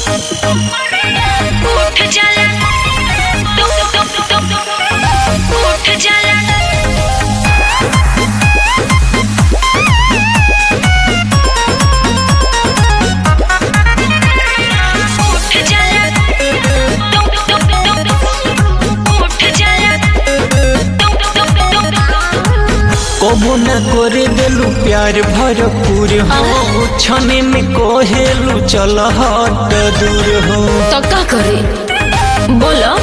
उठ जाला दुख दुख दुख उठ जाला उठ जाला दुख दुख दुख उठ जाला दुख दुख दुख कबो न करे देलू प्यार भरपूर हो छने में कोहेलू चल हट दूर हो तो का करे बोलो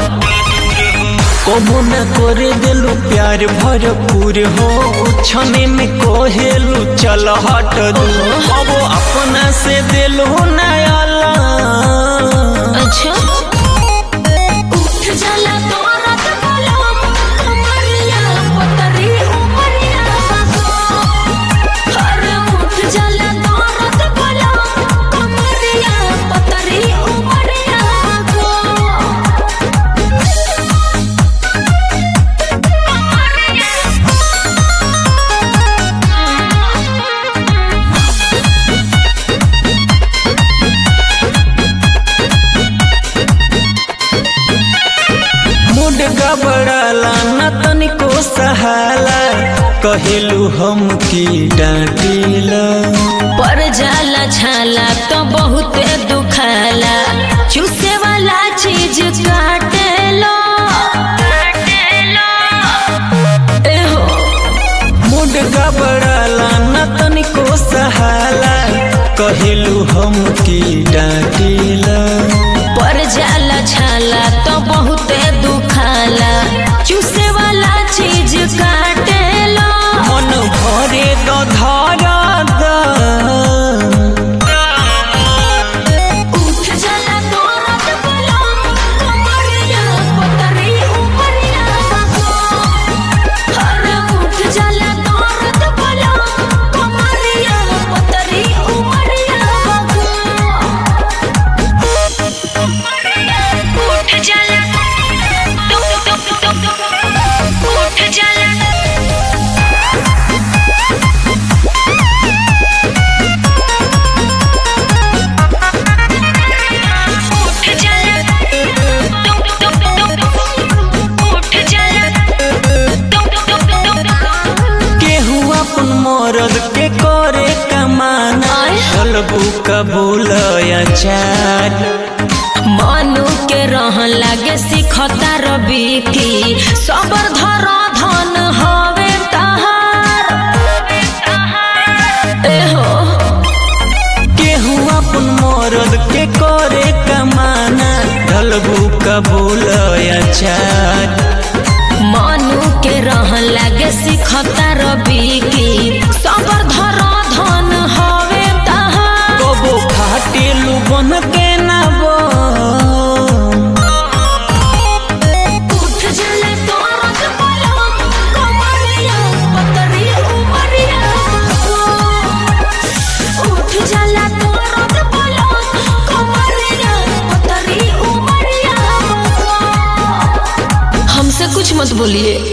कबो न करे देलू प्यार भरपूर हो छने में कोहेलू चल हट दूर कबो अपना से देलू नयाला अच्छा उठ जाला तोरत बोलो कमरिया पतरी उमरिया अरे उठ जाला तोरत बोलो कमरिया पतरी उमरिया मुड गबड़ाला न तनिको सहाला कहेलू हम की डांटीला पर जाला छाला तो बहुत दुखाला चूसे वाला चीज काटे लो एहो मुड गबड़ाला न तनिको सहाला कहेलू हम की डांटीला पर जाला छाला तो बहुत दुखाला चूसे वाला चीज काटे लो मन भरे तो धारा दा उठ जाला तोरत बोलो कमरिया पतरी उमरिया अरे उठ जाला तोरत बोलो कमरिया पतरी उमरिया उठ जाला दुख दुख दुख उठ जाला उठ जाला दुख दुख दुख उठ जाला दुख दुख दुख केहू अपन मरद के करे कमाना आय। चलबू कबूल चार मनु के रहन लागे सिखता रवि की सबर धर धन हवे तहार एहो केहू अपन मरद के करे कमाना ढलबू कबूल चार मनु के रहन लागे सिखता रवि की सबर धर धन हवे तहार कबो फाटेलू बन के नबो उठ जाला तोरत बोलो कमरिया पतरी उमरिया उठ जाला तोरत बोलो कमरिया पतरी उमरिया हमसे कुछ मत बोलिए